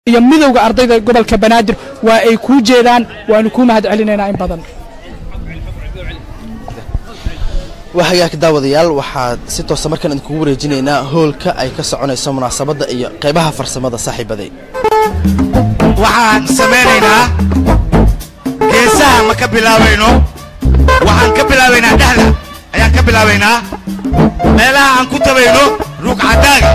iyo midowda ardayda gobolka banaadir waa ay kuu jeedaan waanu kuu mahad celinaynaa in badan waa hagaag daawadayaal waxaad si toosa markaan idinkugu wareejinaynaa hoolka ay ka soconayso munaasabadda iyo qaybaha farsamada saaxiibaday waxaan samaynaynaa geesaha ma ka bilaabayno waxaan ka bilaabaynaa dhexda ayaan ka bilaabaynaa meelaha aan ku tabayno ruugcadaaga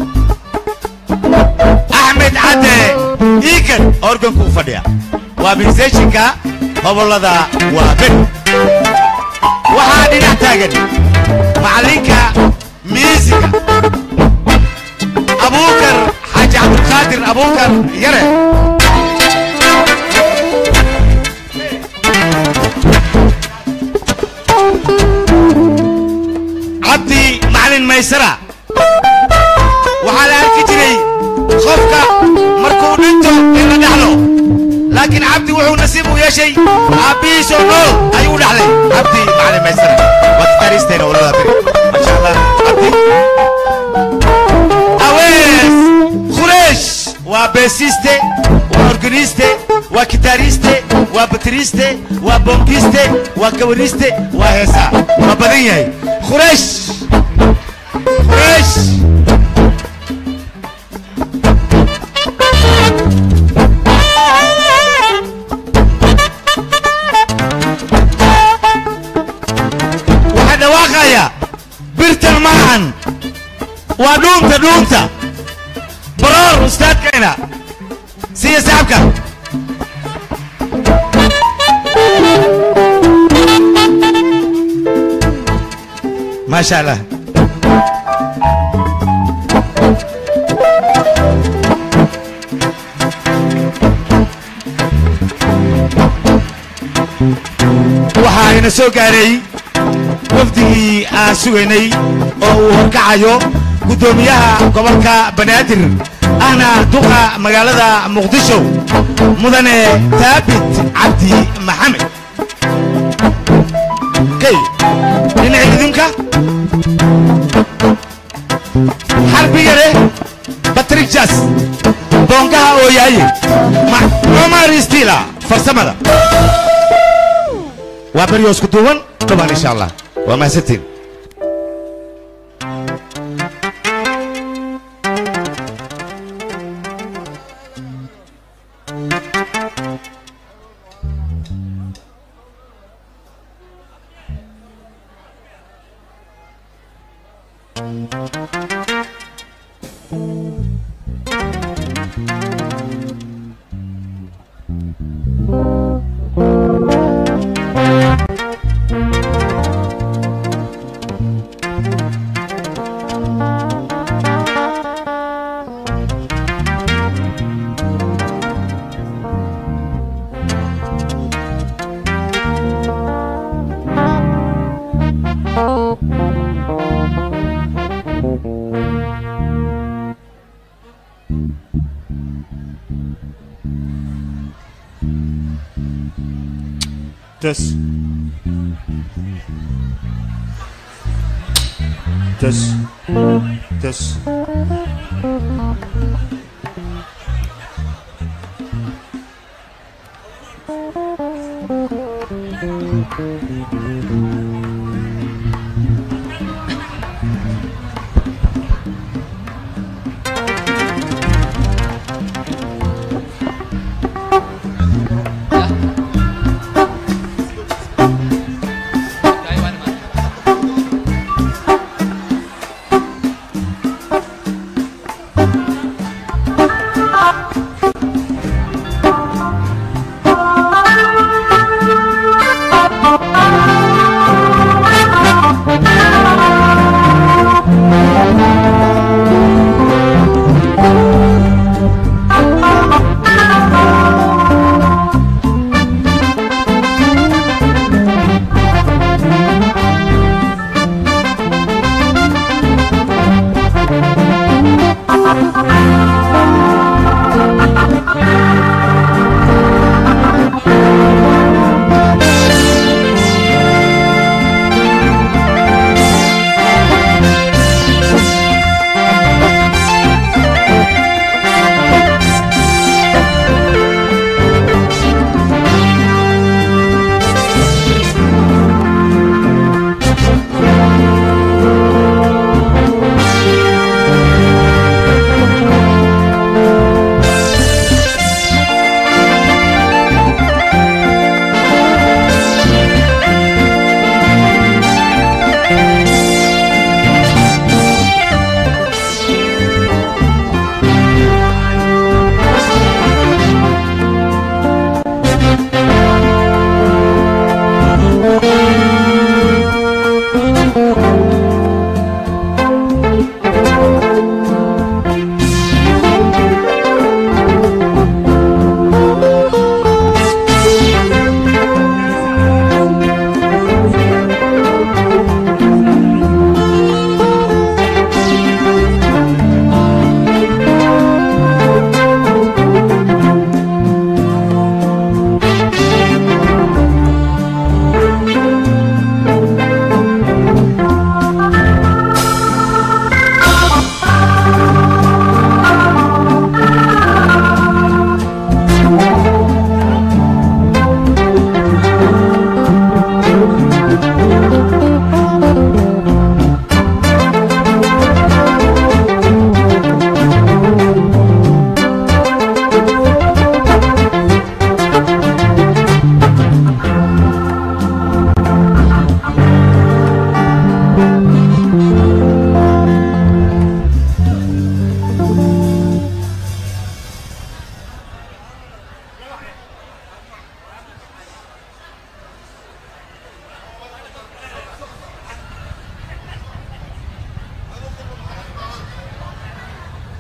axmed cadde iikan organku u fadhiya waa miseeshinka hobollada waa beri waxaa dhinac taagan macallinka miisiga abuukar xaaji cabdulqaadir abuukar yare cabdi macalin maysara waxaa la arki jiray qofka markuu dhinto in la dhaxlo laakiin cabdi wuxuu nasiib u yeeshay aabbihiisoo nool ayuu dhaxlay cabdi macalin maysara waa gitaaristeena walada beri maasha allah cabdi awees khureesh waa beesiste waa organiste waa gitaariste waa bateriste waa bonkiste waa kawariste waa heesaa waa badan yahay khureesh khureesh waxaa dhawaaqaya birtan maahan waa dhuunta dhuunta baroor ustaadkayna siya saxabka maasha allah waxaa ina soo gaaray wafdigii aan sugaynay oo uu horkacayo guddoomiyaha gobolka banaadir ahna duqa magaalada muqdisho mudane taabit cabdi maxamed kay dhinaca idinka xarbi yare batrik jas boonkaha ooyaaye Ma- cumar stila farsamada waa beryoos ku duuban dhubaan insha allah waa mahadsantiin Test. Test. Test.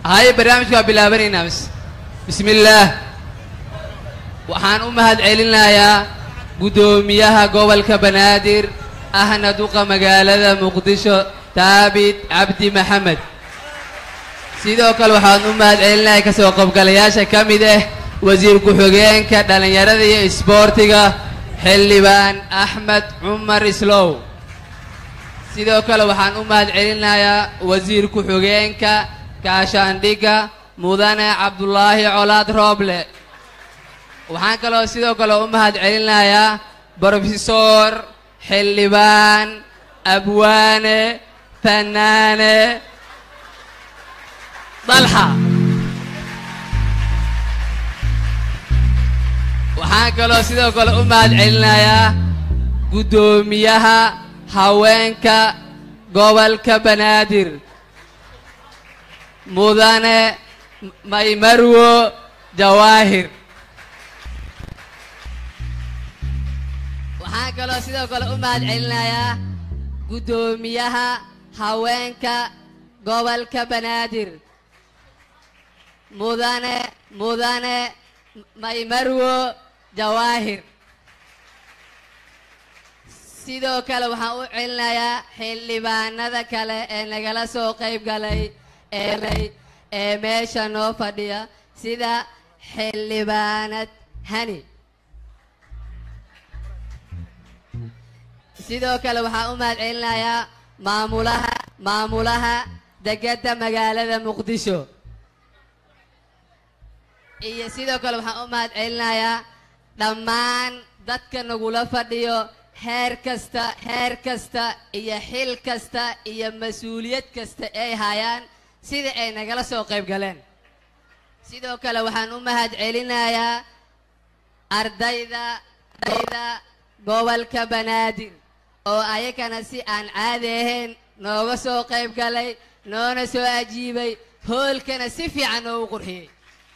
haye barnaamijka waa bilaabanaynaa bis bismi illaah waxaan u mahad celinayaa guddoomiyaha gobolka banaadir ahna duqa magaalada muqdisho taabit cabdi maxamed sidoo kale waxaan u mahad celinayaa kasoo qaybgalayaasha ka mid ah wasiir ku-xigeenka dhallinyarada iyo isboortiga xildhibaan axmed cumar islow sidoo kale waxaan u mahad celinayaa wasiir ku-xigeenka kaashaandhigga mudane cabdulaahi colaad rooble waxaan kaloo sidoo kale u mahad celinayaa brofesor xildhibaan abwaane fanaane dalxa waxaan kaloo sidoo kale u mahad celinayaa guddoomiyaha haweenka gobolka banaadir mudane maymarwo jawaahir waxaan kaloo sidoo kale u mahad celinayaa guddoomiyaha haweenka gobolka banaadir mudane mudane maymarwo jawaahir sidoo kale waxaan u celinayaa xildhibaanada kale ee nagala soo qayb galay ee ee meesha noo fadhiya sida xildhibaanad hani sidoo kale waxaan u mahad celinayaa maamulaha maamulaha degedda magaalada muqdisho iyo sidoo kale waxaan u mahad celinayaa dhammaan dadka nagula fadhiyo heer kasta heer kasta iyo xil kasta iyo mas-uuliyad kasta ay hayaan sida ay nagala soo qayb galeen sidoo kale waxaan u mahad celinayaa ardayda ardayda gobolka banaadir oo ayagana si aan caadi ahayn nooga soo qayb galay noona soo ajiibay hoolkana si fiican noogu qurxiyey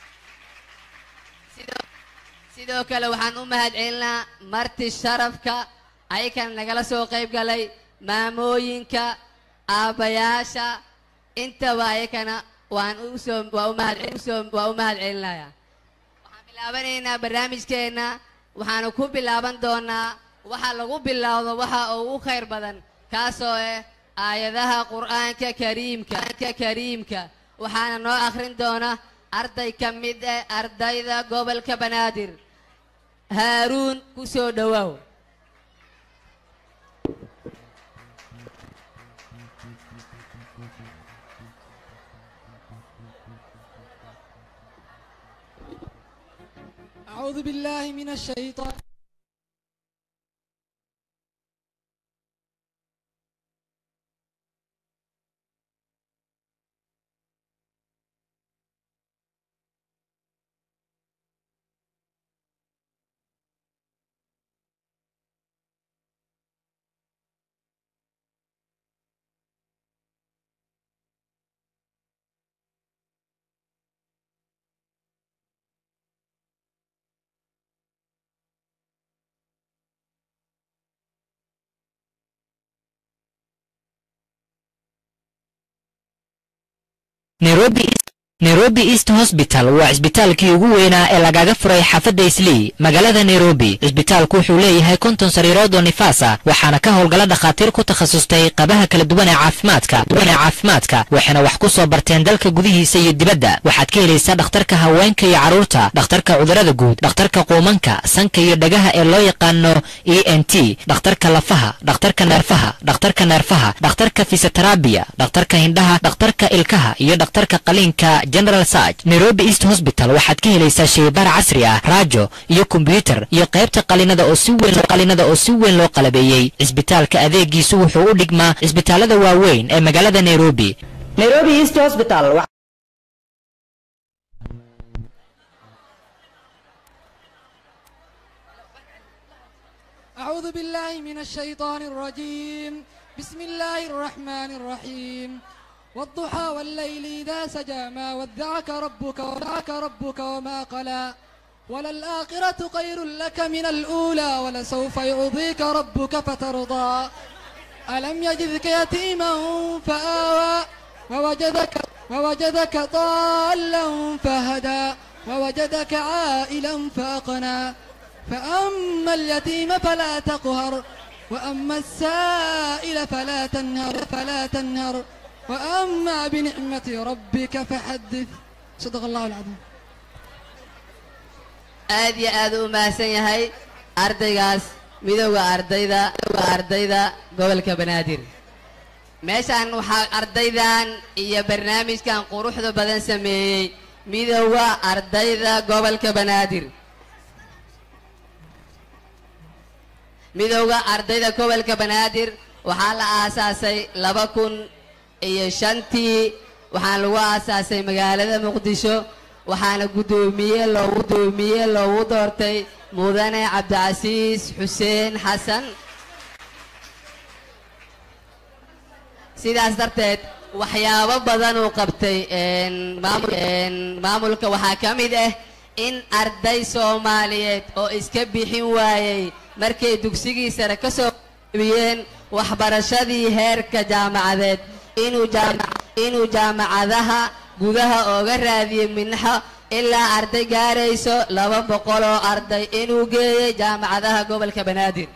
sidoo sidoo kale waxaan u mahad celinaa marti sharafka ayakana nagala soo qayb galay maamooyinka aabbayaasha intaba ayakana waan usoo waa u mahad usoo waa u mahad celinayaa waxaan bilaabanaynaa barnaamijkeenna waxaanu ku bilaaban doonaa waxa lagu bilowdo waxa ugu khayr badan kaasoo ah aayadaha qur'aanka kariimka ka kariimka waxaana noo akhrin doona arday ka mid ah ardayda gobolka banaadir haaruun ku soo dhowaaw أعوذ بالله من الشيطان nairobi nairobi east hosbital waa cisbitaalkii ugu weynaa ee lagaga furay xaafadda islii magaalada nairobi cisbitaalku wuxuu leeyahay konton sariirood oo nifaas ah waxaana ka howlgala dhakhaatiir ku takhasustay qabaha kala duwan ee caafimaadka duwan ee caafimaadka waxayna wax ku soo barteen dalka gudihiisa iyo dibadda waxaad ka helaysaa dhakhtarka haweenka iyo carruurta dhakhtarka cudurrada guud dhakhtarka quumanka sanka iyo dhagaha ee loo yaqaano e n t dhakhtarka lafaha dhakhtarka neerfaha dhakhtarka neerfaha dhakhtarka fisiterabiya dhakhtarka hindhaha dhakhtarka ilkaha iyo dhakhtarka qaliinka general sarg nairobi east hosbital waxaad ka helaysaa shaybaar casri ah raajo iyo kombyutar iyo qaybta qalinada oo si weyn qalinada oo si weyn loo qalabeeyey cisbitaalka adeegiisu wuxuu u dhigmaa cisbitaalada waaweyn ee magaalada nairobi nairobi east hospital أعوذ بالله من الشيطان الرجيم بسم الله الرحمن الرحيم والضحى والليل إذا سجى ما ودعك ربك ودعك ربك وما قلى وللآخرة خير لك من الأولى ولسوف يعطيك ربك فترضى ألم يجدك يتيما فآوى ووجدك ووجدك ضالا فهدى ووجدك عائلا فأقنى فأما اليتيم فلا تقهر وأما السائل فلا تنهر فلا تنهر وأما بنعمة ربك فحدث صدق الله العظيم aad iyo aad u mahadsan yahay ardaygaas midowda ardayda ardayda gobolka banaadir meeshaan waxaa ardaydan iyo barnaamijkan quruxda badan sameeyey midowda ardayda gobolka banaadir midowda ardayda gobolka banaadir waxaa la aasaasay laba kun iyo shantii waxaana lagu aasaasay magaalada muqdisho waxaana guddoomiye loogu guddoomiye loogu doortay mudane cabdicasiis xuseen xasan sidaas darteed waxyaabo badan uu qabtay maamulka waxaa ka mid ah in arday soomaaliyeed oo iska bixin waayey markay dugsigii sare ka soo biyeen waxbarashadii heerka jaamacadeed inuu jaamacadaha gudaha ooga raadiyey minxo ilaa arday gaarayso laba boqol oo arday inuu geeyey jaamacadaha gobolka banaadir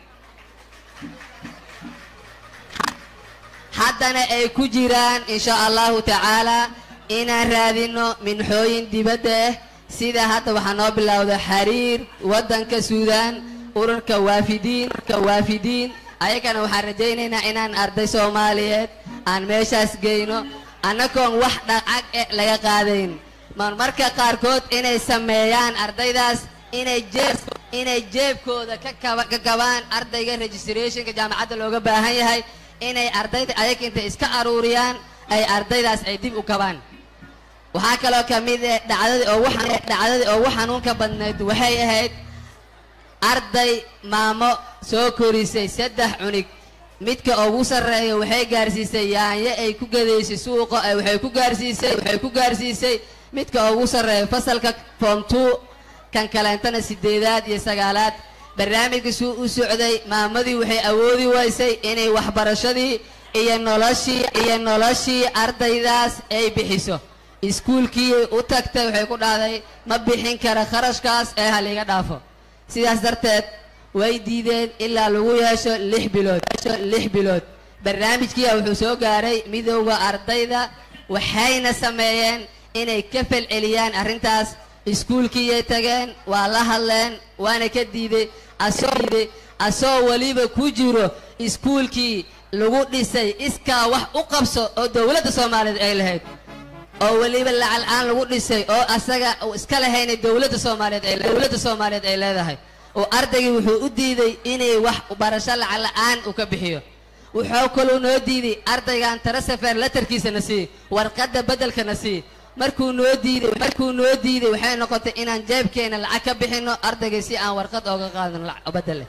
haddana ay ku jiraan insha allahu tacaalaa inaan raadino minxooyin dibadda ah sida hadda waxaa noo bilowda xiriir waddanka suudaan ururka waafidiin ururka waafidiin ayagana waxaan rajaynaynaa inaan arday soomaaliyeed aan meeshaas geyno annagoon wax dhacag eh laga qaadayn marmarka qaarkood inay sameeyaan ardaydaas inay jeeb inay jeebkooda ka kaba ka kabaan ardayga registrationka jaamacadda looga baahan yahay inay ardayda ayaga intay iska aruuriyaan ay ardaydaas ay dib u kabaan waxaa kaloo ka mid eh dhacdadii ugu dhacdadii ugu xanuunka badnayd waxay ahayd arday maamo soo korisay saddex cunug midka ugu sarreeya waxay gaarsiisay yaanyo ay ku gadaysay suuqa waxay ku gaarsiisay waxay ku gaarsiisay midka ugu sarreeya fasalka form two kan kaleentana sideedaad iyo sagaalaad barnaamijka suu u socday maamadii waxay awoodi waysay inay waxbarashadii iyo noloshii iyo noloshii ardaydaas ay bixiso iskuulkii u tagtay waxay ku dhahday ma bixin kara kharashkaas ee haliga dhaafo sidaas darteed way diideen ilaa lagu yeesho lix bilood lix bilood barnaamijkiia wuxuu soo gaaray midowda ardayda waxayna sameeyeen inay ka falceliyaan arrintaas iskuulkiiyay tageen waa la hadleen waana ka diiday asoo diiday asoo weliba ku jiro iskuulkii lagu dhisay iskaa wax u qabso oo dowladda soomaaliyeed ay lahayd oo weliba lacal aan lagu dhisay oo asaga uu iska lahaynay dowladda soomaaliyeed ay dowladda soomaaliyeed ay leedahay oo ardaygii wuxuu u diiday inay wax barasho lacag la-aan uu ka bixiyo wuxuu kaluu noo diiday ardaygan tarasafer latarkiisana sii warqadda beddelkana sii markuu noo diiday markuu noo diiday waxay noqotay inaan jeebkeena lacag ka bixino ardaygay si aan warqad ooga qaadano lacag beddele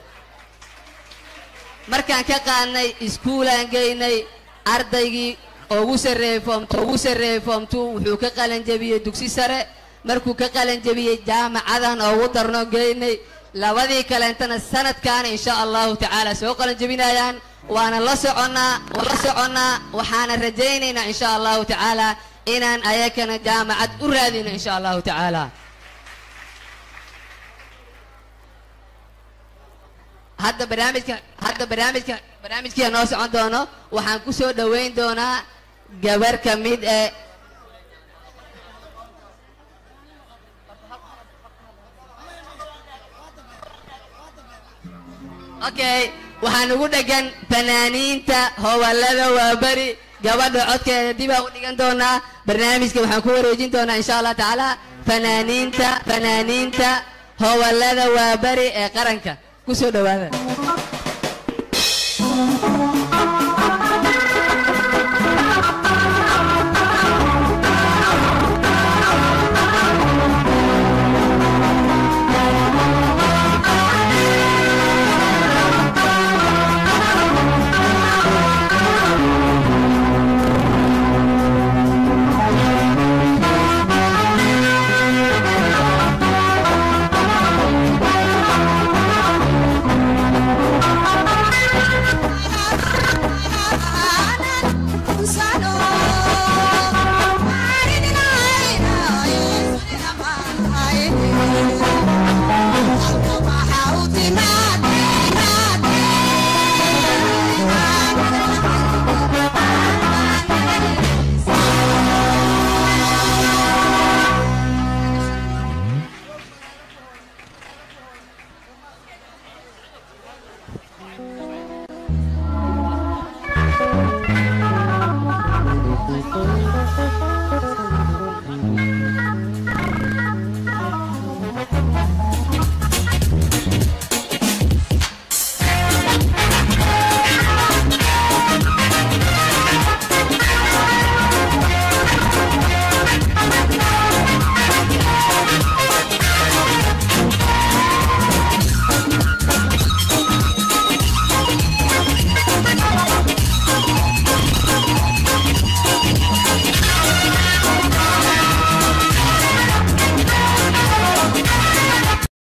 markaan ka qaadnay iskuulaan geynay ardaygii ugu sarreeyey form ugu sarreeyey form two wuxuu ka qalanjabiyey dugsi sare markuu ka qalanjabiyey jaamacadan ugu darno geynay labadii kaleentana sanadkaana insha allahu tacaala soo qalanjabinayaan waana la soconnaa waan la soconnaa waxaana rajaynaynaa insha allahu tacaala inaan ayakana jaamacad u raadino insha allahu tacaala hadda barnaamijka hadda barnaamijka barnaamijkiia noo socon doono waxaan ku soo dhoweyn doonaa gabar ka mid ee okay waxaan ugu dhegan fanaaniinta howallada waaberi gabadha codkeeda dibaa u dhigan doonaa barnaamijka waxaan ku wareejin doonaa insha allah tacaala fanaaniinta fanaaniinta howallada waaberi ee qaranka ku soo dhowaada